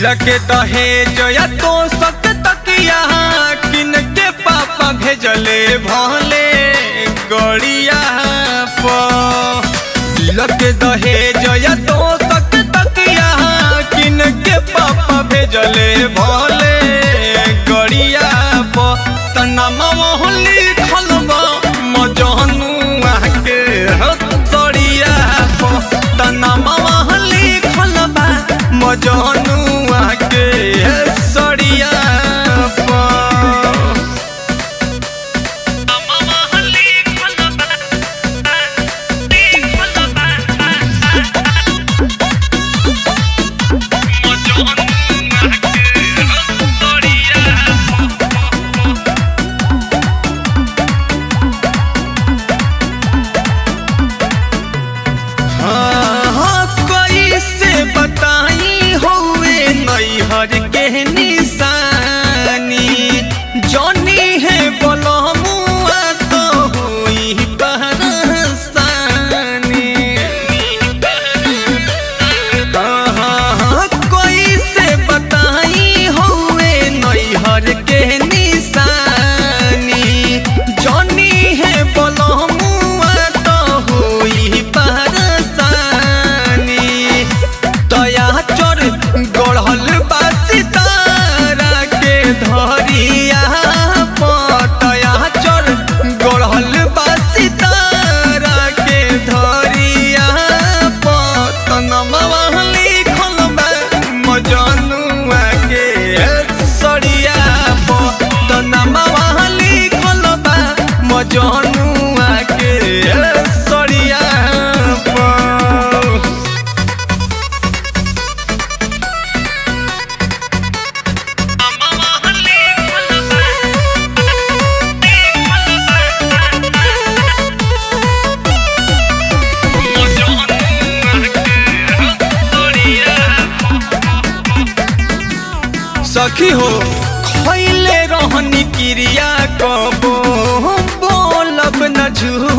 लगे दहेज या तो सक तकिया किन के पापा भेजले भले गड़िया पर लगे दहेज या तो सक तकिया किन के पापा भेजले भले गड़िया पर तना मोहली खलबा मजनुआ के हतड़िया पर तना मोहली खलबा मजनुआ के सड़िया पर हाँ, कैसे बताई होए नैहर के निशानी जनी है बलमुआ तो हुई बरसानी हाँ, हाँ, हाँ, कैसे बताई होए नैहर के निशानी जनी है बलमुआ तो हुई बरसानी दया चोर गढ़ल बा सितारा के धरिया पतया चोर गढ़ल बा सितारा के धरिया पतनमा लिखल बा मजनुआ के सड़िया पतनमा लिखल बा मजनुआ के सड़िया पर सखी हो खैले रहनी क्रिया कबो बोलब न झूठ